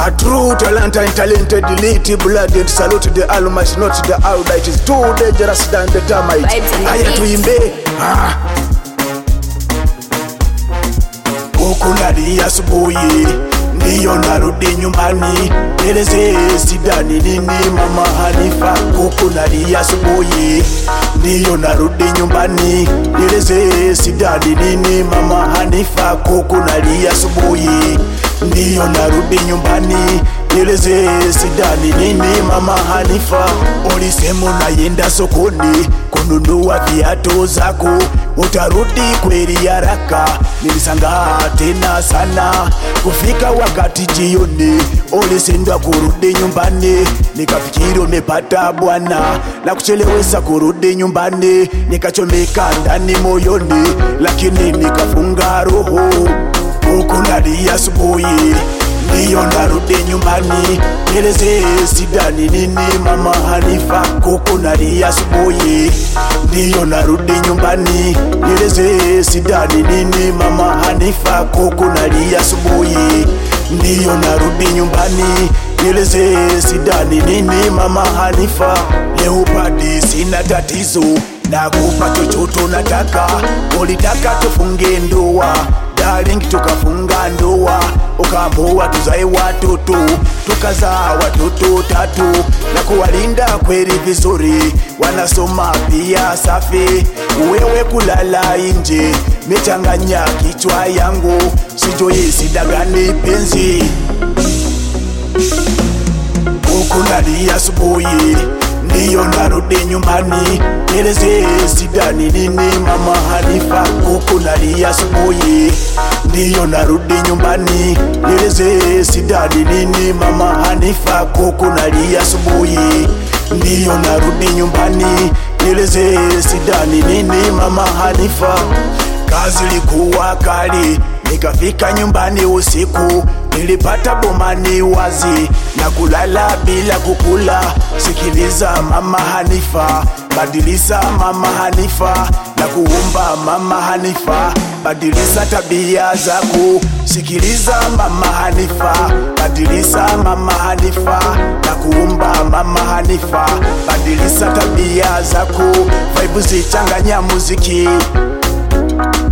A true talent and talented elite blooded salute the almighty not the outright is too dangerous than the termite Vibes and haya beats. tuimbe ah. huku nalia asubuhi ndiyo narudi nyumbani eleze sidani nini mama hanifa huku nalia asubuhi ndiyo narudi nyumbani eleze sidani nini mama hanifa huku nalia asubuhi ndiyo narudi nyumbani eleze sidani nini mama hanifa ulisema unayenda sokoni kununua viatu zako utarudi kweli haraka nilisangaa tena sana kufika wakati jioni ulisindwa kurudi nyumbani nikafikiri umepata bwana na kuchelewesa kurudi nyumbani nikachomeka ndani moyoni lakini nikafunga roho huku nalia asubuhi ndiyo narudi nyumbani eleze sidani nini mama hanifa kuku nalia asubuhi ndiyo narudi nyumbani eleze sidani nini mama hanifa kuku nalia asubuhi ndiyo narudi nyumbani eleze sidani nini mama hanifa leopadi sina tatizo nakupa chochote unataka ulitaka tufunge ndoa darling tukafunga ndoa ukaamua tuzae watoto tukazaa watoto tatu na kuwalinda kweli vizuri wanasoma pia safi wewe kulala nje mechanganya kichwa yangu sijui sidagani penzi huku nalia asubuhi ndiyo narudi nyumbani eleze sidani nini mama hanifa huku nalia asubuhi ndiyo narudi nyumbani eleze sidani nini mama hanifa huku nalia asubuhi ndiyo narudi nyumbani eleze sidani nini mama hanifa kazi likuwa kali nikafika nyumbani usiku nilipata bomani wazi na kulala bila kukula sikiliza mama hanifa badilisa mama hanifa na kuumba mama hanifa badilisa tabia zako sikiliza mama hanifa badilisa mama hanifa na kuumba mama hanifa badilisa tabia zako vaibu zichanganya muziki